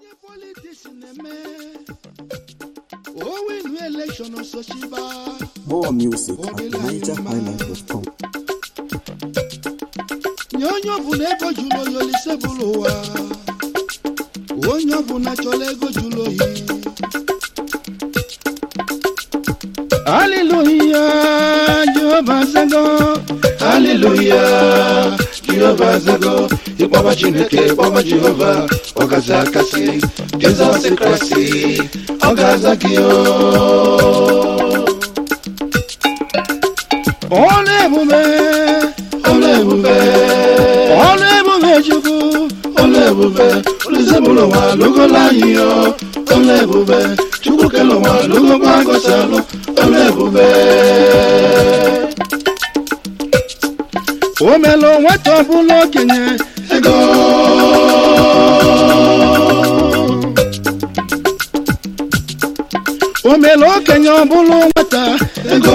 onye politiks na-eme owinu elekshọn sochiba More music at NigerHighlife.com. nye onye ọbụla ego jụrụ oyi olise bụrụ ụwa onye ọbụla chọrọ ego jụrụ oyi haleluya jehova zago haleluya jehova zago ịkpọba chineke ịkpọba jehova ọ gaza akasị jizọs kraịst ọ ga-aza gị o ọlụ ebube ọlụ ebube ọlụ ebube chukwu ọlụ ebube olizebụlụ nwa lụgola anyị yo ọlụ ebube chukwu kele nwa lụgokwa gosi alụ ọlụ ebube o melụ nwata ọbụla okenye ego o melụ okenye ọbụla nwata ego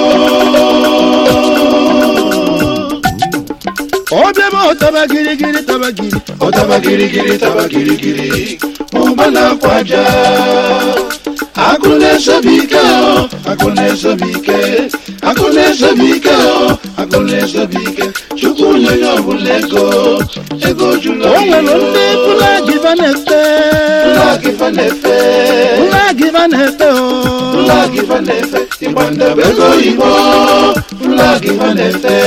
ọbịaba ọtaba girigiri taba giri ọtaba girigiri taba girigiri ụba na-akwa aja akụ na-esobe ike ọ akụ na-esobe ike akụ na-esobe ike ọ akụ na-esobe ike chukwu nyere ọbụla ego ego jụrụ o nwere ndị flagiva na-efe flagiva na-efe flagiva na-efe o flagiva na-efe ịgba ndebe ego oyibo flagiva na-efe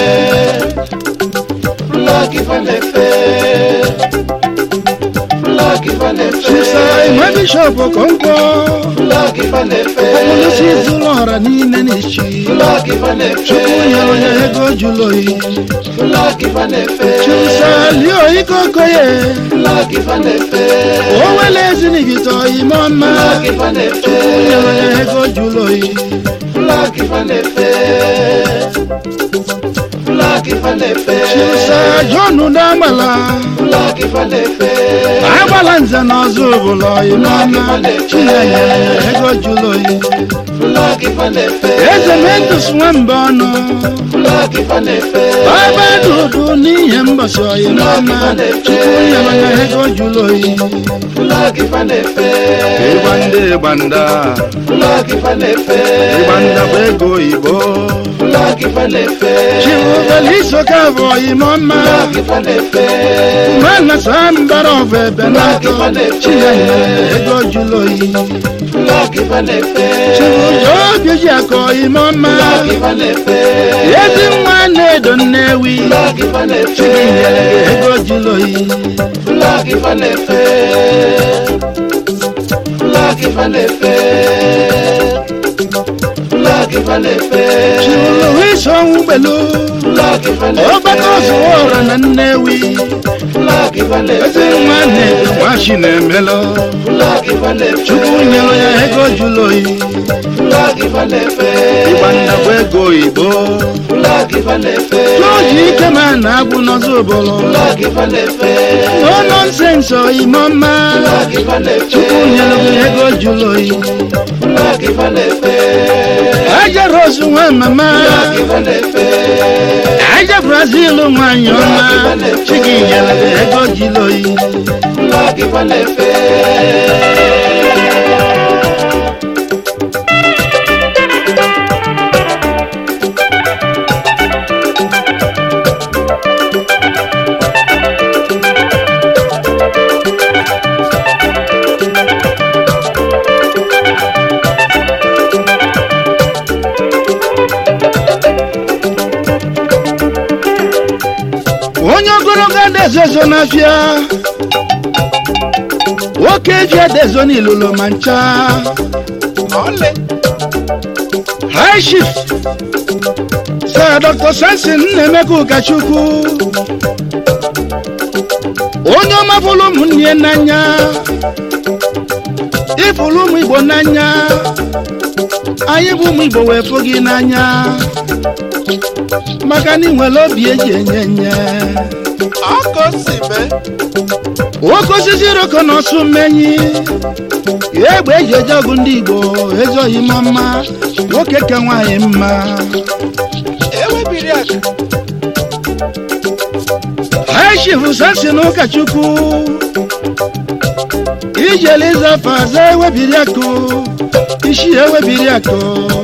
flagiva na-efe flagiva na-efe chisa ime bishọp okonkwo flagiva na-efe ọbụlụsi zụlọ ọra niile n'ichi flagiva na-efe chukwu nyere onye ego jụrụ oyi flagiva na-efe chisa lie oikokoye flagiva na-efe o wele ezinigito ime ọma flagiva na-efe chukwu nyere onye ego jụrụ oyi flagiva na-efe flagiva na-efe chisa jonu n'agbala flagiva na-efe agbala nze na ọzọ obodo ime ọma chinenye ego jụrụ oyi eze mentus nwamba ọnụ baba dudu n'ihe mbọsị oyi n'ọma chukwu nyere ya ego jụrụ oyi ịgba ndị gbanda ịgbanda bụ ego oyibo chiwubelisoka bụ oyime ọma mana saa mbara ọbụ ebe n'atọ chinenye ego jụrụ oyi chibujo obi ji aka oyime ọma ezi nwa na-edo nnewi chinyere ego jụrụ oyi chiwuru isi ọnwụ gbelu ọgbakọ zụwa ọra na nnewi ezi nwa na-edo nwachi na-emelụ chukwu nyere ya ego jụrụ oyi ịgba ndabụ ego oyibo jọji ike ma na-agwụ n'ọzọ obodo no nonsense oyime ọma chukwu nyere gị ego jụrụ oyi aja rose nwa mama aja brazil nwanyị ọma chigi nyere gị ego jụrụ oyi onye ogologo adezozo n'afịa nwoke ji adezo n'ilulu ma ncha high shift sir dr samson nnaemeka ụkachukwu onye ọma fụrụ ụmụnne n'anya ịfụrụ ụmụ igbo n'anya anyị bụ ụmụ igbo wee fụ gị n'anya maka na ị nwere obi eji enye nye nwoke osisi roko na ọsụ mmenyi egbe eji eje ọgụ ndị igbo ezoghị m mma nwoke ka nwaanyị mma ha chifu sasi na ụkọchukwu ijele ịzafa aza ewebiri akụ isi ewebiri akụ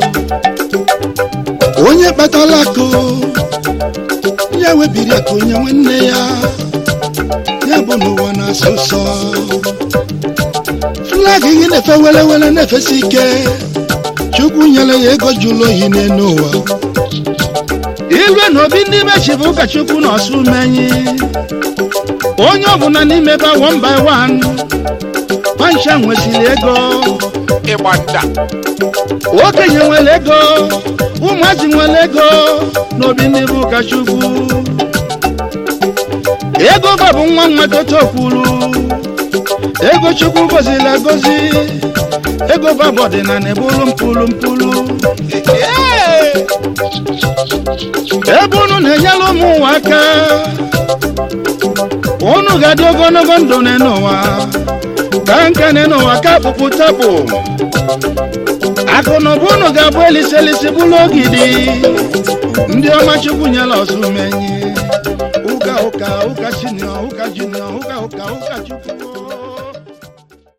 onye kpatala akụ ya webiri akụ nye nwanne ya ya bụ n'ụwa na-asụ ụsọ flag gị na-efe wele wele na-efesi ike chukwu nyere ya ego jụrụ ohi n'elu ụwa ilue na obi ndị mechi bụ ụka chukwu na ọsụ menyi onye ọbụla n'ime ba one by one pansha nwesịrị ego ịgba nda okenye nwere ego ụmụazị nwere ego n'obi ndị bụ ụka chukwu ego ba bụ nwa nwa toto kwuru ego chukwu goziri agozi ego ba bụ ọdịnala ebulu mpulu mpulu ebe unu na-enyere ụmụ ụwa aka unu ga-adị ogologo ndụ n'ụwa ka nka n'ụwa ka kpụkpụ tapụ akụ na ụba unu ga-abụ eliselisi bụrụ ogidi ndị ọma chukwu nyela ọsụmenyi ụka ụka ụka sinio ụka jinio ụka ụka ụka chukwu